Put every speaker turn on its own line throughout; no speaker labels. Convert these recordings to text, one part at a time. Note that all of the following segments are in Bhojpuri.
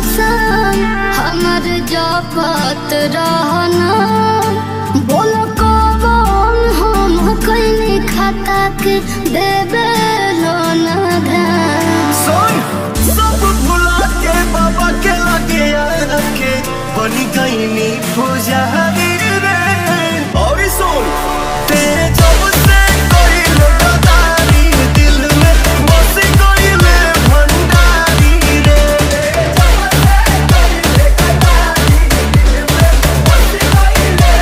कसम हमर जपत रहना बोल कौन हम कैली खाता के देबे लोना ध्यान
सुन सब भुला के बाबा के लगे आके बन गईनी पुजारी रे और सुन ते जब से कोई गदारी दिल में बस गईले भंडारी रे जब से कोई गदारी दिल में बस गईले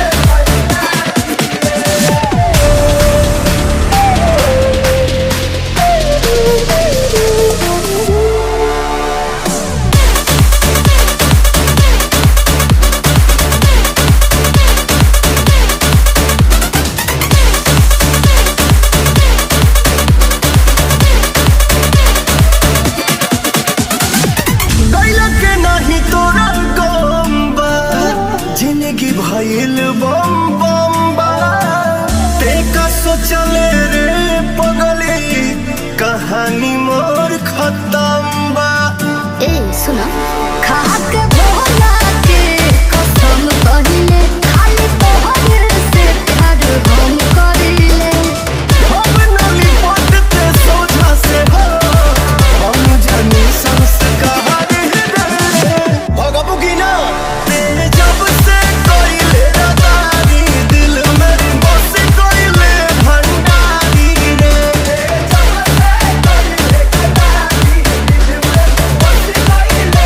गैला के नाही तोरा गम बा जिंदगी भइल बम बम बा ते का सोचले रे पगली कहानी मोर खत्म बा
ए सुना खा के भोला के कसम कहिले खाली तोहर से प्यार हम करिले
हम नली पटते सोझा से हो हम जानी संस्कार रे भगबू की ना ते जब से कोइले रदारी दिल में बस कोइले भंडारी रे जब से कोइले रदारी दिल में बस कोइले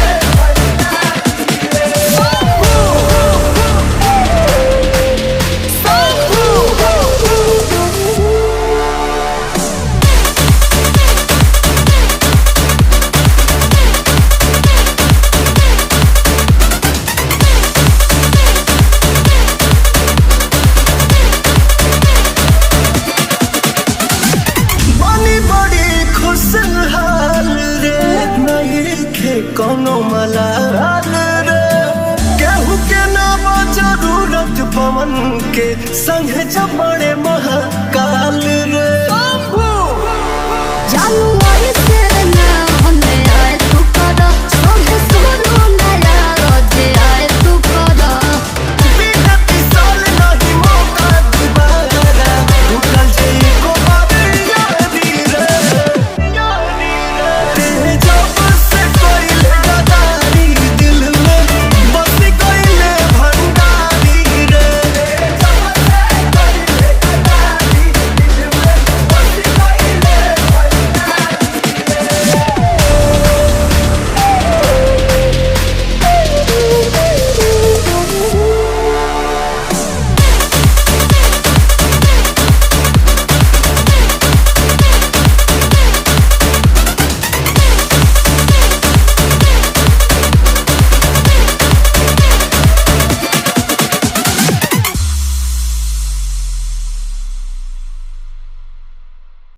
बनी बड़ी खुशहाल रे नहीं खे कोनो मलाल रे केहू के नाम जरूरत पवन के संग जब बड़े महाकाल रे
जानवर से